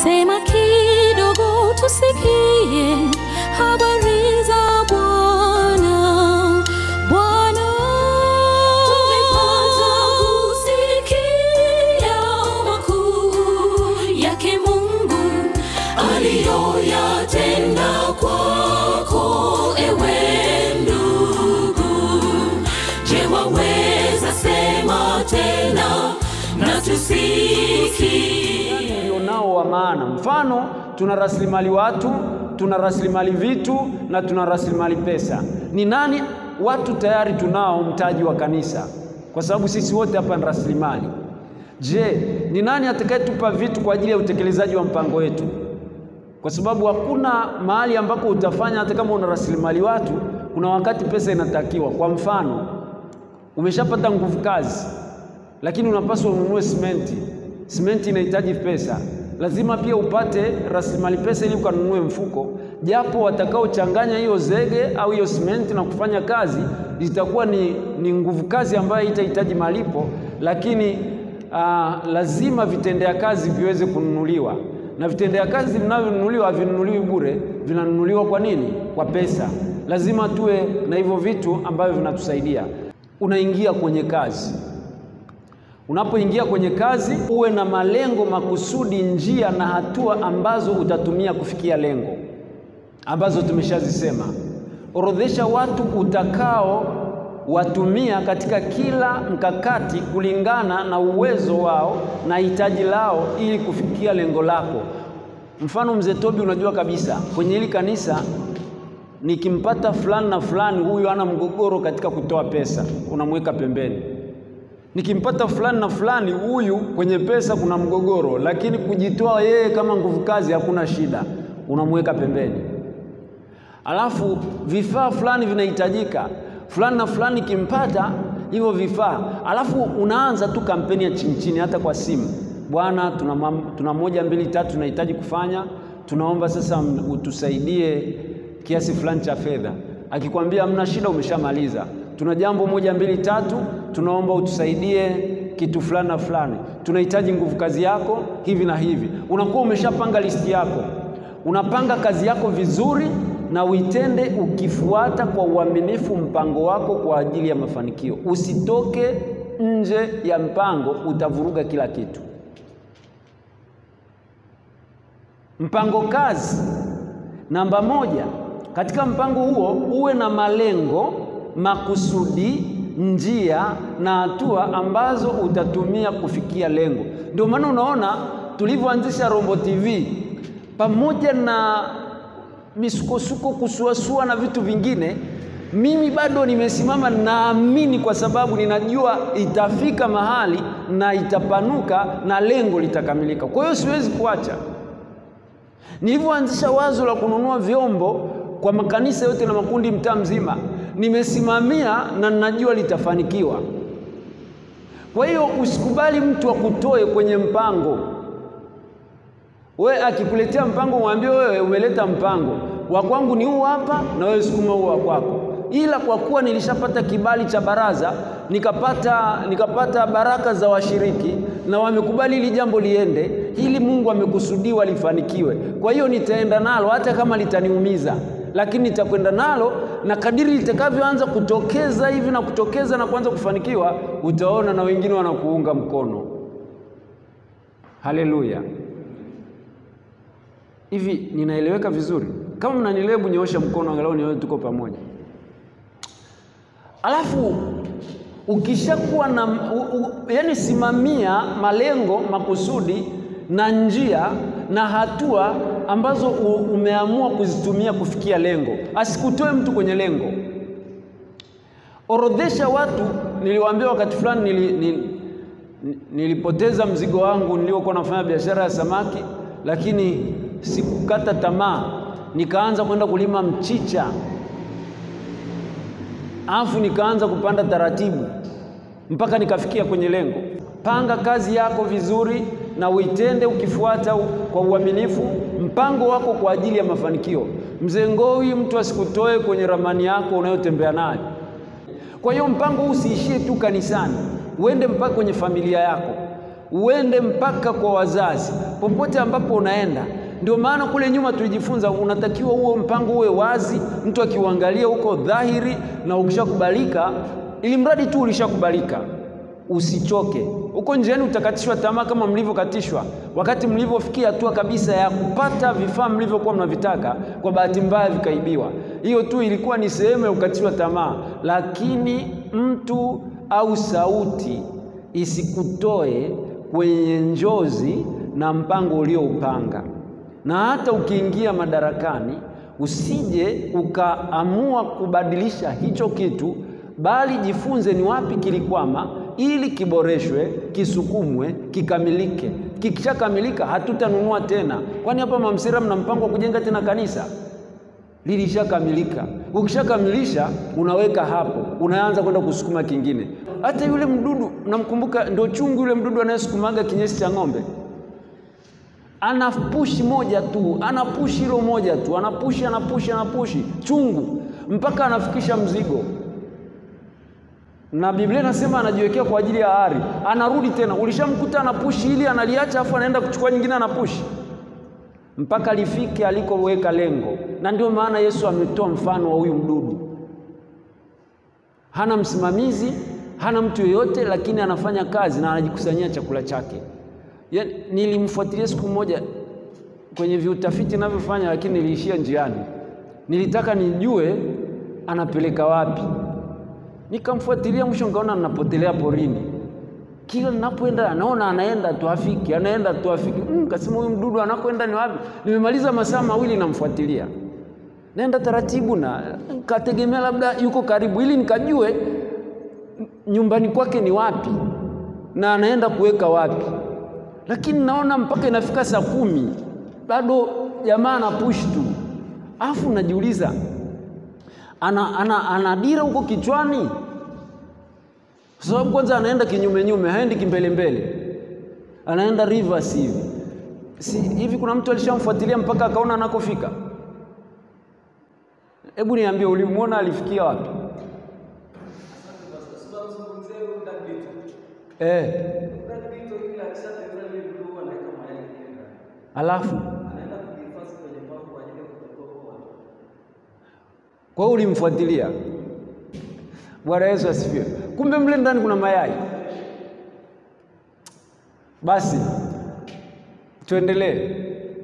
Sema kidogo tusikie habari za Bwana. Bwana, tumepata kusikia makuu yake Mungu aliyoyatenda kwako, ewe ndugu. Je, waweza sema tena na tusikie? ulionao wa maana. Mfano, tuna rasilimali watu, tuna rasilimali vitu na tuna rasilimali pesa. Ni nani? Watu tayari tunao mtaji wa kanisa, kwa sababu sisi wote hapa ni rasilimali. Je, ni nani atakayetupa vitu kwa ajili ya utekelezaji wa mpango wetu? Kwa sababu hakuna mahali ambako utafanya hata kama una rasilimali watu, kuna wakati pesa inatakiwa. Kwa mfano, umeshapata nguvu kazi, lakini unapaswa ununue simenti. Simenti inahitaji pesa, lazima pia upate rasilimali pesa ili ukanunue mfuko, japo watakaochanganya hiyo zege au hiyo simenti na kufanya kazi itakuwa ni, ni nguvu kazi ambayo itahitaji malipo, lakini aa, lazima vitendea kazi viweze kununuliwa na vitendea kazi vinavyonunuliwa havinunuliwi bure, vinanunuliwa kwa nini? Kwa pesa. Lazima tuwe na hivyo vitu ambavyo vinatusaidia. Unaingia kwenye kazi, unapoingia kwenye kazi uwe na malengo makusudi, njia na hatua ambazo utatumia kufikia lengo ambazo tumeshazisema. Orodhesha watu utakao watumia katika kila mkakati kulingana na uwezo wao na hitaji lao ili kufikia lengo lako. Mfano, mzee Tobi, unajua kabisa kwenye hili kanisa nikimpata fulani na fulani, huyu ana mgogoro katika kutoa pesa, unamweka pembeni. Nikimpata fulani na fulani, huyu kwenye pesa kuna mgogoro, lakini kujitoa yeye kama nguvu kazi hakuna shida, unamweka pembeni. Alafu vifaa fulani vinahitajika, fulani na fulani kimpata hivyo vifaa, alafu unaanza tu kampeni ya chini chini, hata kwa simu. Bwana, tuna, mam- tuna moja mbili tatu tunahitaji kufanya, tunaomba sasa m- utusaidie kiasi fulani cha fedha. Akikwambia hamna shida, umeshamaliza. Tuna jambo moja mbili tatu, tunaomba utusaidie kitu fulani na fulani, tunahitaji nguvu kazi yako hivi na hivi. Unakuwa umeshapanga listi yako, unapanga kazi yako vizuri na uitende ukifuata kwa uaminifu mpango wako kwa ajili ya mafanikio. Usitoke nje ya mpango, utavuruga kila kitu. Mpango kazi namba moja, katika mpango huo uwe na malengo, makusudi, njia na hatua ambazo utatumia kufikia lengo. Ndio maana unaona tulivyoanzisha Rombo TV pamoja na misukosuko, kusuasua na vitu vingine, mimi bado nimesimama, naamini kwa sababu ninajua itafika mahali na itapanuka na lengo litakamilika. Kwa hiyo siwezi kuacha. Nilivyoanzisha wazo la kununua vyombo kwa makanisa yote na makundi mtaa mzima, nimesimamia na ninajua litafanikiwa. Kwa hiyo usikubali mtu akutoe kwenye mpango. We akikuletea mpango, mwambie wewe umeleta mpango wa kwangu ni huu hapa, na wewe sukuma huu wa kwako. Ila kwa kuwa nilishapata kibali cha baraza, nikapata nikapata baraka za washiriki na wamekubali hili jambo liende, hili Mungu amekusudiwa lifanikiwe. Kwa hiyo nitaenda nalo hata kama litaniumiza, lakini nitakwenda nalo, na kadiri litakavyoanza kutokeza hivi na kutokeza na kuanza kufanikiwa, utaona na wengine wanakuunga mkono. Haleluya! Hivi ninaeleweka vizuri? Kama mnanielewa, hebu nyoosha mkono angalau nione tuko pamoja. Alafu ukishakuwa na u, u, yani, simamia malengo, makusudi na njia na hatua ambazo u, umeamua kuzitumia kufikia lengo. Asikutoe mtu kwenye lengo. Orodhesha watu. Niliwaambia wakati fulani nili, nili, nilipoteza mzigo wangu niliokuwa nafanya biashara ya samaki, lakini sikukata tamaa, nikaanza kwenda kulima mchicha, alafu nikaanza kupanda taratibu mpaka nikafikia kwenye lengo. Panga kazi yako vizuri na uitende ukifuata kwa uaminifu mpango wako kwa ajili ya mafanikio. Mzee Ngowi, mtu asikutoe kwenye ramani yako unayotembea nayo. Kwa hiyo mpango huu usiishie tu kanisani, uende mpaka kwenye familia yako, uende mpaka kwa wazazi, popote ambapo unaenda. Ndio maana kule nyuma tulijifunza, unatakiwa huo mpango uwe wazi, mtu akiuangalia huko dhahiri, na ukishakubalika, ili mradi tu ulishakubalika, usichoke huko njiani. Utakatishwa tamaa kama mlivyokatishwa wakati mlivyofikia hatua kabisa ya kupata vifaa mlivyokuwa mnavitaka, kwa bahati mbaya vikaibiwa. Hiyo tu ilikuwa ni sehemu ya kukatishwa tamaa, lakini mtu au sauti isikutoe kwenye njozi na mpango ulioupanga. Na hata ukiingia madarakani, usije ukaamua kubadilisha hicho kitu, bali jifunze ni wapi kilikwama, ili kiboreshwe, kisukumwe, kikamilike. Kikishakamilika hatutanunua tena, kwani hapa Mamsera mna mpango wa kujenga tena kanisa? Lilishakamilika. Ukishakamilisha unaweka hapo, unaanza kwenda kusukuma kingine. Hata yule mdudu namkumbuka, ndio chungu yule mdudu anayesukumaga kinyesi cha ng'ombe, ana pushi moja tu, ana pushi hilo moja tu, anapushi anapushi anapushi chungu mpaka anafikisha mzigo, na Biblia inasema anajiwekea kwa ajili ya ari, anarudi tena. Ulishamkuta anapushi ili analiacha, afu anaenda kuchukua nyingine, anapushi mpaka lifike alikoweka lengo. Na ndio maana Yesu ametoa mfano wa huyu mdudu, hana msimamizi, hana mtu yeyote, lakini anafanya kazi na anajikusanyia chakula chake. Ya, nilimfuatilia siku moja kwenye viutafiti ninavyofanya, lakini niliishia njiani. Nilitaka nijue anapeleka wapi, nikamfuatilia, mwisho nikaona ninapotelea porini. Kila ninapoenda naona anaenda tu afiki, anaenda tu afiki. Mm, kasema huyu mdudu anakoenda ni wapi? Nimemaliza masaa mawili namfuatilia, naenda taratibu, na nikategemea labda yuko karibu, ili nikajue nyumbani kwake ni wapi na anaenda kuweka wapi lakini naona mpaka inafika saa kumi bado jamaa ana push tu, afu najiuliza ana, ana, ana dira huko kichwani, kwa sababu kwanza anaenda kinyume nyume, haendi kimbele mbele, anaenda reverse hivi si hivi. Kuna mtu alishamfuatilia mpaka akaona anakofika? Hebu niambie, ulimwona alifikia wapi? Eh. Alafu kwa hiyo ulimfuatilia. Bwana Yesu asifiwe. Kumbe mle ndani kuna mayai. Basi tuendelee.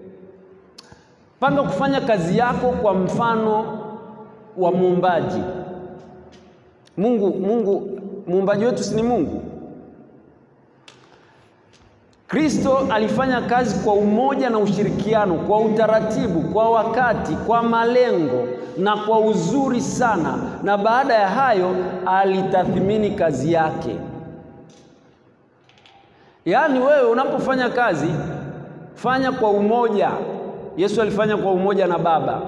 Panga kufanya kazi yako kwa mfano wa muumbaji. Mungu, Mungu muumbaji wetu si ni Mungu? Kristo alifanya kazi kwa umoja na ushirikiano, kwa utaratibu, kwa wakati, kwa malengo na kwa uzuri sana, na baada ya hayo alitathmini kazi yake. Yaani wewe unapofanya kazi, fanya kwa umoja. Yesu alifanya kwa umoja na Baba,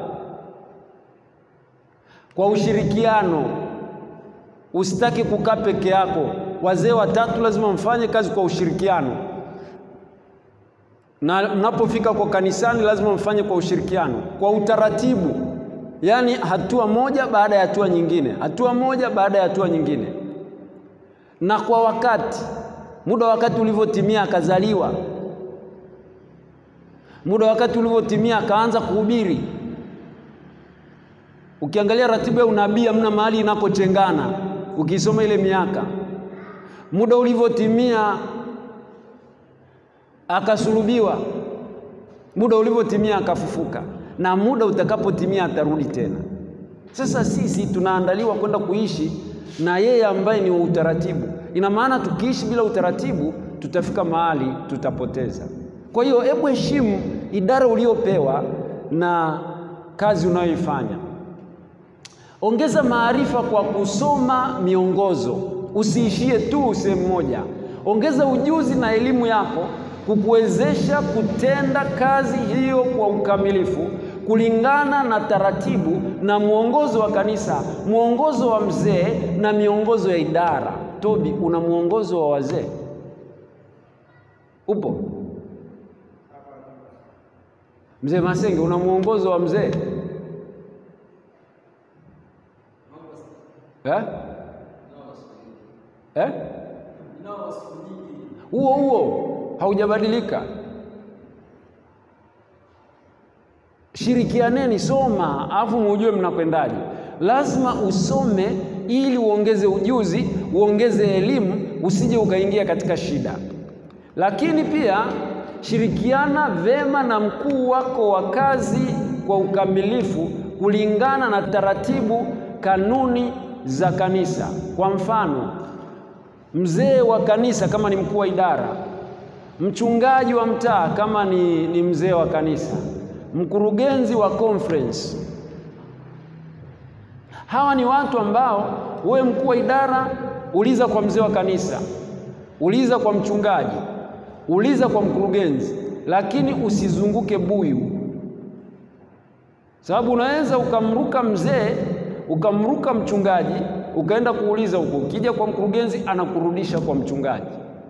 kwa ushirikiano. Usitaki kukaa peke yako. Wazee watatu lazima mfanye kazi kwa ushirikiano na mnapofika kwa kanisani lazima mfanye kwa ushirikiano, kwa utaratibu, yaani hatua moja baada ya hatua nyingine, hatua moja baada ya hatua nyingine, na kwa wakati. Muda wakati ulivyotimia akazaliwa, muda wakati ulivyotimia akaanza kuhubiri. Ukiangalia ratiba ya unabii hamna mahali inakochengana, ukisoma ile miaka. Muda ulivyotimia akasulubiwa, muda ulivyotimia akafufuka, na muda utakapotimia atarudi tena. Sasa sisi tunaandaliwa kwenda kuishi na yeye ambaye ni wa utaratibu. Ina maana tukiishi bila utaratibu, tutafika mahali tutapoteza. Kwa hiyo, hebu heshimu idara uliopewa na kazi unayoifanya. Ongeza maarifa kwa kusoma miongozo, usiishie tu sehemu moja. Ongeza ujuzi na elimu yako kukuwezesha kutenda kazi hiyo kwa ukamilifu kulingana na taratibu na mwongozo wa kanisa, mwongozo wa mzee na miongozo ya idara. Tobi, una mwongozo wa wazee? Upo? Mzee Masenge, una mwongozo wa mzee eh? Eh? huo huo haujabadilika. Shirikianeni, soma alafu mujue mnakwendaje. Lazima usome ili uongeze ujuzi, uongeze elimu, usije ukaingia katika shida. Lakini pia shirikiana vema na mkuu wako wa kazi kwa ukamilifu kulingana na taratibu, kanuni za kanisa. Kwa mfano, mzee wa kanisa kama ni mkuu wa idara, mchungaji wa mtaa kama ni, ni mzee wa kanisa, mkurugenzi wa conference. Hawa ni watu ambao wewe mkuu wa idara, uliza kwa mzee wa kanisa, uliza kwa mchungaji, uliza kwa mkurugenzi, lakini usizunguke buyu, sababu unaweza ukamruka mzee ukamruka mchungaji ukaenda kuuliza huko, ukija kwa mkurugenzi anakurudisha kwa mchungaji.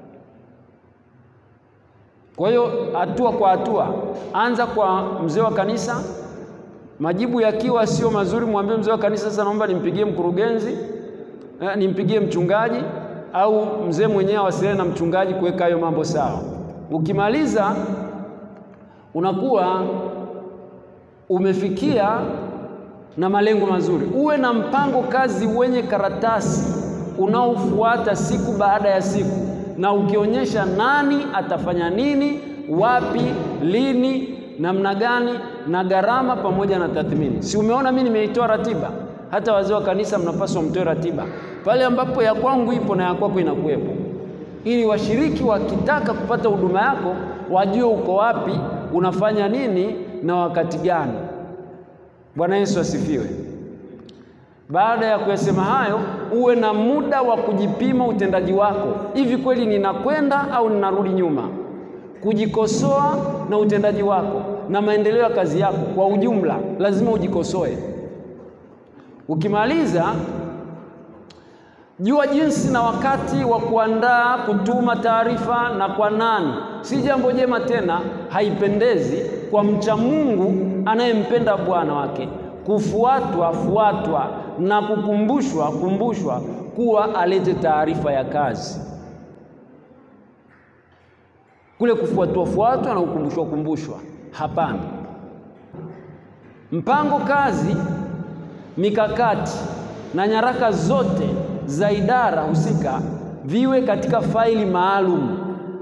Kwa hiyo hatua kwa hatua, anza kwa mzee wa kanisa. Majibu yakiwa sio mazuri, mwambie mzee wa kanisa, sasa naomba nimpigie mkurugenzi, eh, nimpigie mchungaji, au mzee mwenyewe awasiliane na mchungaji kuweka hayo mambo sawa. Ukimaliza unakuwa umefikia na malengo mazuri. Uwe na mpango kazi wenye karatasi unaofuata siku baada ya siku, na ukionyesha nani atafanya nini, wapi, lini, namna gani, na gharama pamoja na tathmini. Si umeona mimi nimeitoa ratiba? Hata wazee wa kanisa mnapaswa mtoe ratiba pale ambapo ya kwangu ipo na ya kwako inakuwepo, ili washiriki wakitaka kupata huduma yako wajue uko wapi, unafanya nini na wakati gani. Bwana Yesu asifiwe. Baada ya kuyasema hayo, uwe na muda wa kujipima utendaji wako. Hivi kweli ninakwenda au ninarudi nyuma? Kujikosoa na utendaji wako na maendeleo ya kazi yako kwa ujumla, lazima ujikosoe. Ukimaliza, jua jinsi na wakati wa kuandaa kutuma taarifa na kwa nani. Si jambo jema tena, haipendezi kwa mcha Mungu anayempenda Bwana wake kufuatwa fuatwa na kukumbushwa kumbushwa kuwa alete taarifa ya kazi. Kule kufuatwa fuatwa na kukumbushwa kumbushwa, hapana. Mpango kazi, mikakati na nyaraka zote za idara husika viwe katika faili maalum.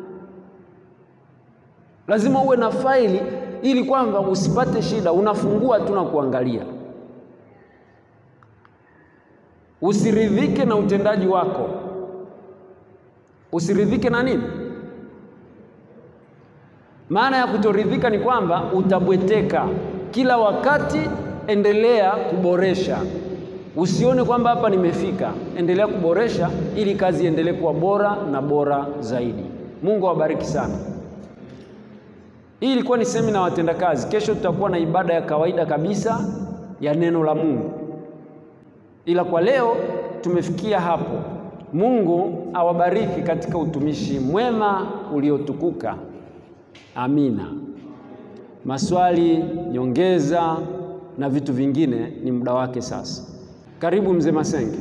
Lazima uwe na faili ili kwamba usipate shida, unafungua tu na kuangalia. Usiridhike na utendaji wako. Usiridhike na nini? Maana ya kutoridhika ni kwamba utabweteka kila wakati. Endelea kuboresha, usione kwamba hapa nimefika. Endelea kuboresha ili kazi iendelee kuwa bora na bora zaidi. Mungu awabariki sana. Hii ilikuwa ni semina ya watendakazi. Kesho tutakuwa na ibada ya kawaida kabisa ya neno la Mungu, ila kwa leo tumefikia hapo. Mungu awabariki katika utumishi mwema uliotukuka. Amina. Maswali, nyongeza na vitu vingine ni muda wake sasa. Karibu mzee Masenge.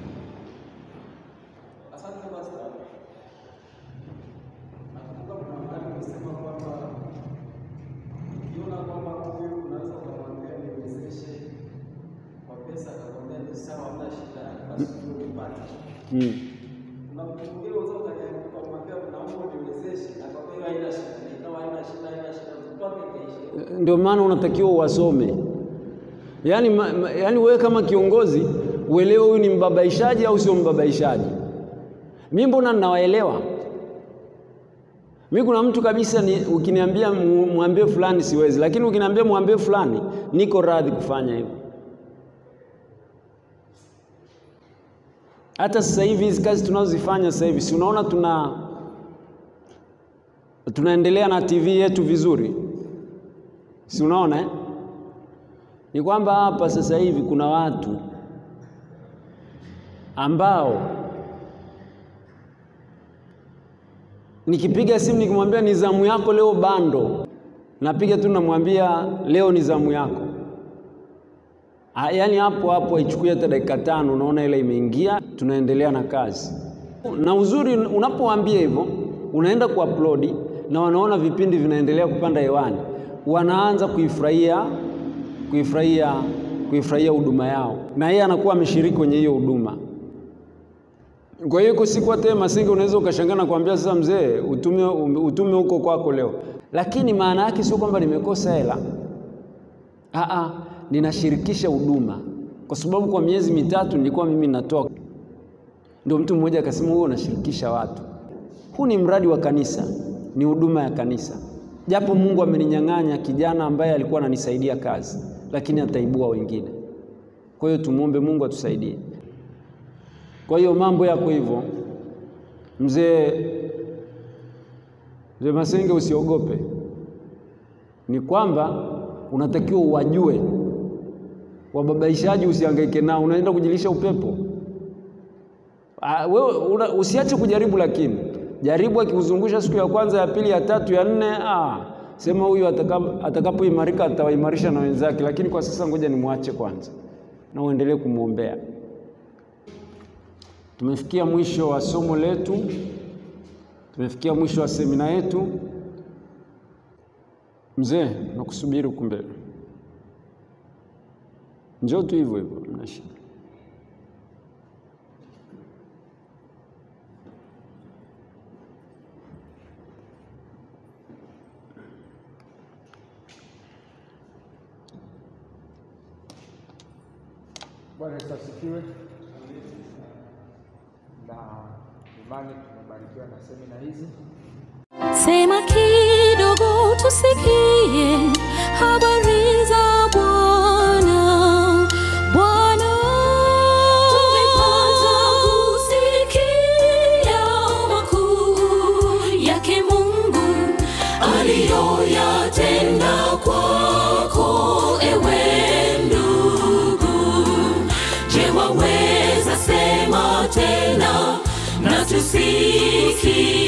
Hmm. Ndio maana unatakiwa uwasome. Yaani, ma, ma, yaani wewe kama kiongozi uelewe huyu ni mbabaishaji au sio mbabaishaji. Mimi mbona ninawaelewa? Mimi kuna mtu kabisa ni, ukiniambia mwambie fulani siwezi, lakini ukiniambia mwambie fulani niko radhi kufanya hivyo. Hata sasa hivi hizi kazi tunazozifanya sasa hivi, si unaona tuna tunaendelea na TV yetu vizuri, si unaona eh? Ni kwamba hapa sasa hivi kuna watu ambao nikipiga simu nikimwambia ni zamu yako leo bando, napiga tu namwambia leo ni zamu yako. Yaani hapo hapo haichukui hata dakika tano, unaona ile imeingia, tunaendelea na kazi. Na uzuri unapowaambia hivyo, unaenda kuupload na wanaona vipindi vinaendelea kupanda hewani, wanaanza kuifurahia kuifurahia kuifurahia huduma yao, na yeye anakuwa ameshiriki kwenye hiyo huduma. Kwa hiyo iko siku hata Masenge unaweza ukashangaa na kuambia sasa, mzee, utume utume huko kwako leo, lakini maana yake sio kwamba nimekosa hela. Aa, ninashirikisha huduma kwa sababu kwa miezi mitatu nilikuwa mimi natoa. Ndio mtu mmoja akasema, wewe unashirikisha watu. Huu ni mradi wa kanisa, ni huduma ya kanisa. Japo Mungu ameninyang'anya kijana ambaye alikuwa ananisaidia kazi, lakini ataibua wengine. Kwa hiyo tumwombe Mungu atusaidie. Kwa hiyo mambo yako hivyo, mzee mzee Masenge, usiogope. Ni kwamba unatakiwa uwajue wababaishaji, usihangaike nao, unaenda kujilisha upepo. Ah, wewe una, usiache kujaribu, lakini jaribu. Akikuzungusha siku ya kwanza, ya pili, ya tatu, ya nne, ah, sema huyu atakapoimarika atawaimarisha na wenzake, lakini kwa sasa ngoja nimwache kwanza, na uendelee kumwombea. Tumefikia mwisho wa somo letu, tumefikia mwisho wa semina yetu. Mzee, nakusubiri huku mbele, njoo tu hivyo hivyo, mna shida. Bwana Yesu asifiwe. Na imani tumebarikiwa na semina hizi. Sema kidogo tusikie habari za Bwana. Bwana, tumepata kusikia makuu yake Mungu aliyoyatenda kwako, ewe ndugu. Je, waweza sema tena na tusikie